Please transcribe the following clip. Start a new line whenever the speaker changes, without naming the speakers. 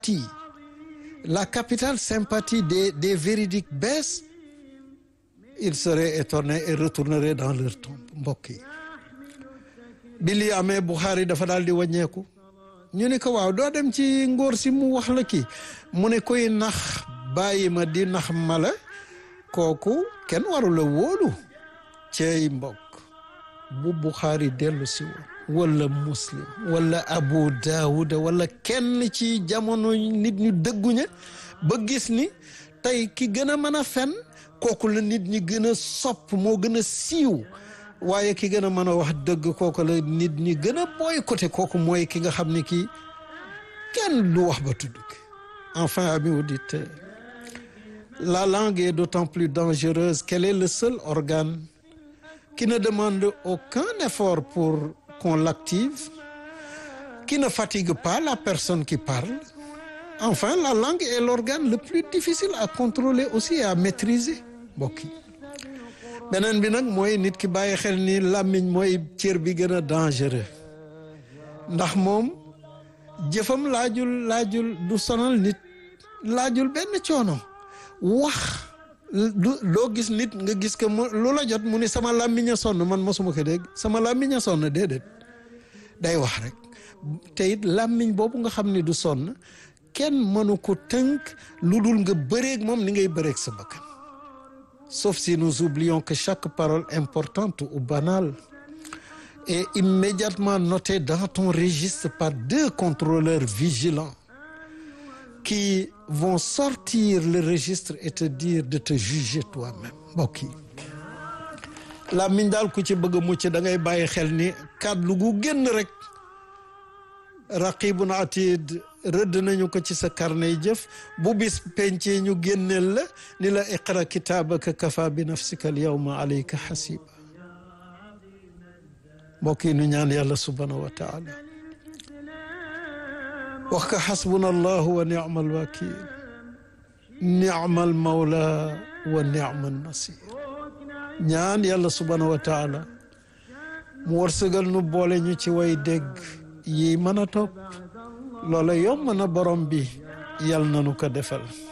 la capitale sympathie des des véridiques baisse ils seraient étonnés et retourneraient dans leur tombe mbokk yi bi lii amee Buxaari dafa daal di wàññeeku ñu ne ko waaw doo dem ci ngóor si mu wax la kii mu ne koy nax bàyyi ma di nax mala kooku kenn warula wóolu cey mbokk bu Buxaari dellu si woon wala muslim wala abu daawuda wala kenn ci jamono nit ñu dëgguña ba gis ni tey ki gën a mën a fen kooku la nit ñi gën a sopp moo gën a siiw waaye ki gën a mën a wax dëgg kooku la nit ñi gën a boycotté kooku mooy ki nga xam ne kii kenn du wax ba tudd enfin amis auditeurs la langue est d'autant plus dangereuse qu'elle est le seul organe qui ne demande aucun effort pour qu'on l'active qui ne fatigue pas la personne qui parle enfin la langue est l'organe le plus difficile à contrôler aussi et à maîtriser mbokk yi beneen bi nag mooy nit ki bàyyi xel ni làmmiñ mooy cër bi gën a dangereux ndax moom jëfam laajul laajul du sonal nit laajul benn coono wax du doo gis nit nga gis que mu lu la jot mu ni sama làmmiñ a sonn man mosuma ko dégg sama làmmiñ a sonn déedéet day wax rek te it làmmiñ boobu nga xam ni du sonn kenn mënu ko tënk lu dul nga bëreeg moom ni ngay bëreeg sa bakkan sauf si nous oublions que chaque parole importante ou banale est immédiatement notée dans ton registre par deux contrôleurs vigilants qui vont sortir le registre et te dire de te juger toi-même mbokk yi làmmiñ daal ku ci bëgg a mucc da ngay bàyyi xel ni kàddu gu génn rek raqibun atid rëdd nañu ko ci sa carnet jëf bu bis pencee ñu génneel la ni la iqra kitaabaka kafa bi nafsika al yawma alayka xasiba mbokk yi nu ñaan yàlla subhanahu wa taala wax ka xasbuna allahu wa nicma alwakil nicma almawla wa nicma alnasir ñaan yàlla subhanahu wa taala mu wërsëgal nu boole ñu ci way dégg yi mën a topp loola yomb na borom bi yal na nu ko defal